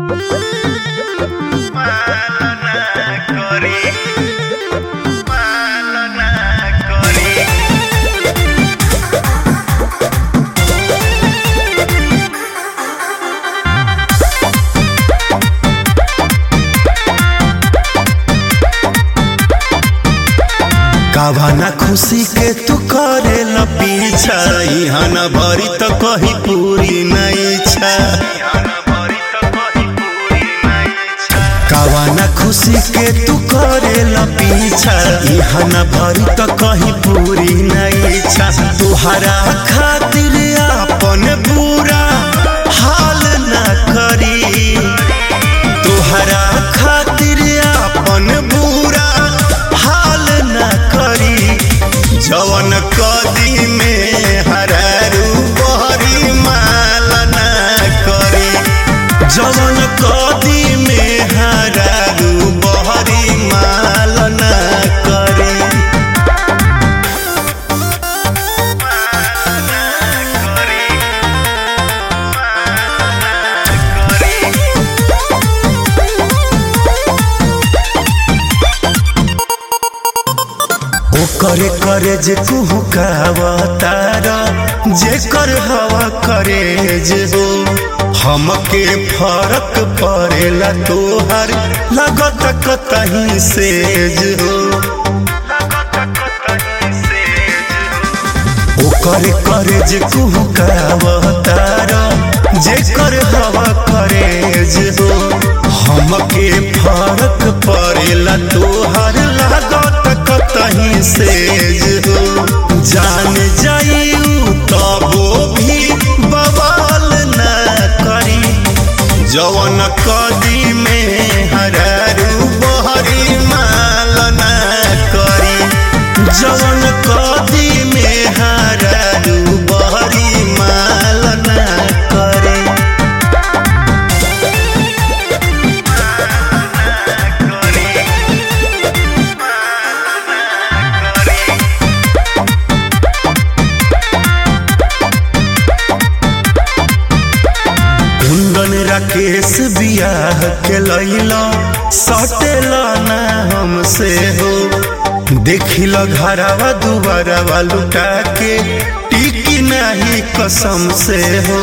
कावना खुशी के तू करे ल पीछा इहा न भरी त कहीं पूरी नहीं इच्छा कावना खुशी के तू करे ल पीछा इहा न भरी त कहीं पूरी नहीं इच्छा तुहरा खातिर अपन बुरा हाल न करी तुहरा खातिर अपन बुरा हाल न करी जवन कदी में हरारू बहरी माल न करी जवन कदी में हरारू बहरी माल न करी ओकरे करे जे कुहू तारा जे कर हवा करे जे हो हमके फरक पड़ेला तोहर लगत कतही से हो ओकरे करे जे कुहू तारा जे कर हवा करे जे हो हमके फरक पड़ेला तोहर लागत कतही से हो जान जाइऊ तबो भी बवाल न करी जवन कदी में हरारू बहरी माल न करी जवन कदी में हरारू बहरी माल न करी कुंदन राकेश बियाह के लैला सटेला ना हमसे हो देखिल घरवा दुबारा लुटा के टिकी नहीं कसम से हो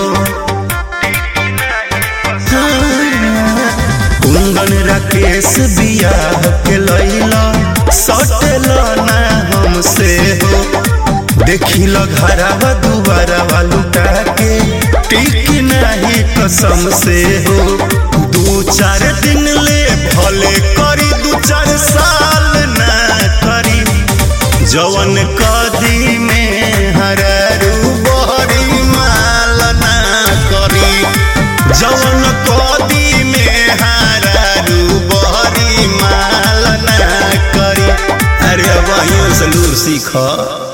कुंदन राकेश बियाह के लैला सटेला ना हमसे हो देखिल घरवा दुबारा लुटा के टिकी नहीं कसम से हो दू चार दिन ले भले करी दू चार साल ना करी जवन कदी में हरारू बहरी माल ना करी जवन कदी में हरारू बहरी माल ना करी अरे वहीं से लूर सीख